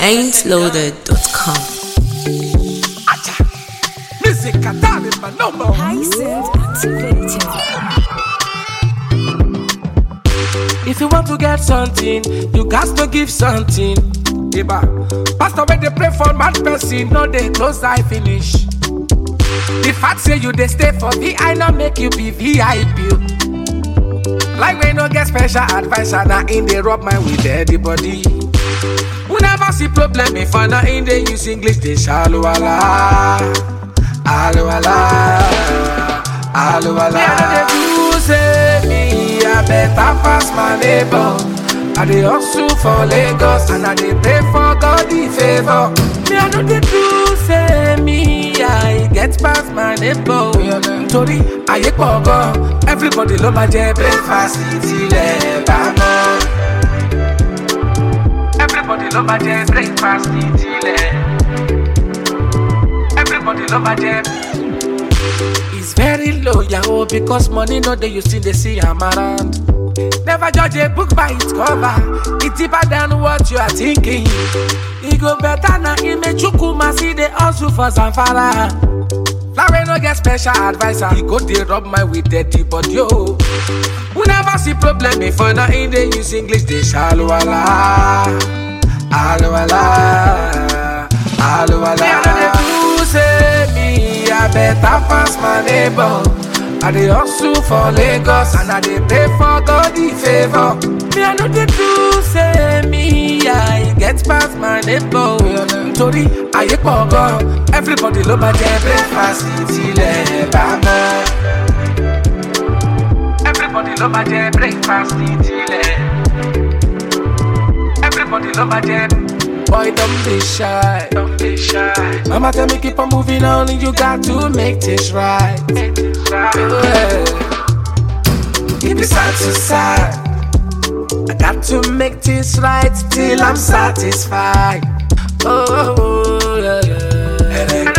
ain'tloaded.com. Music Atari, my number one. Hyacinth activated. If you want to get something, you got to give something. Eba. Pastor, when they pray for mad person, no they close eye finish. The fact say you they stay for VI, not make you be VIP. Like when no get special advisor, now in they rub my with everybody. We never see problem if I not in they use English, they shallow ala. Alo ala. Alo ala. Me, I know they do say me, I better pass my neighbor. I dey hustle for Lagos and I dey pray for God the favor. Me, I know they do say me, I get past my neighbor. Nítorí ayé pọ̀ gan, everybody ló máa jẹ breakfast tilẹ̀ bá mọ́. Everybody ló máa jẹ breakfast tilẹ̀. Everybody ló máa jẹ. It's very low, yahoo, because money no dey you still dey see am around. Never judge a book by its cover. It's deeper than what you are thinking. E go better na Imechukwu see the hustle for Zamfara. Larry no get special advisor. He go dey rub my with dirty body oh. We never see problem before now in dey use English dey shallow ala. Alo ala. Alo ala. Me I no dey do say me I better pass my neighbor. I dey hustle for Lagos and I dey pray for God the favor. Me I no dey do say me I get past my neighbor. Nítorí ayé pọ̀ gan, everybody ló máa jẹ breakfast tilẹ̀ bá mọ́. Everybody ló máa jẹ breakfast tilẹ̀. Everybody love my jam. Boy, don't be shy. Don't be shy. Mama tell me keep on moving on, and you got to make this right. Make this right. Yeah. Keep it side to side. I got to make this right till I'm satisfied. Oh, yeah, yeah. And then,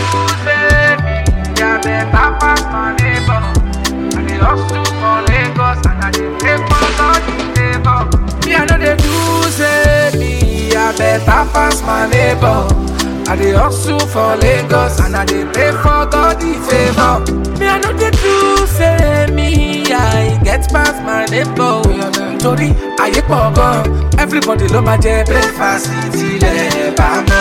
yeah, better pass my neighbor. I dey hustle for Lagos and I dey pray for God the favor. Me I know they do say me I better pass my neighbor. I dey hustle for Lagos and I dey pray for God the favor. Me I know they do say me I get past my neighbor. Nítorí ayé pọ̀ gan, everybody ló máa jẹ breakfast tilẹ̀ bá mọ́.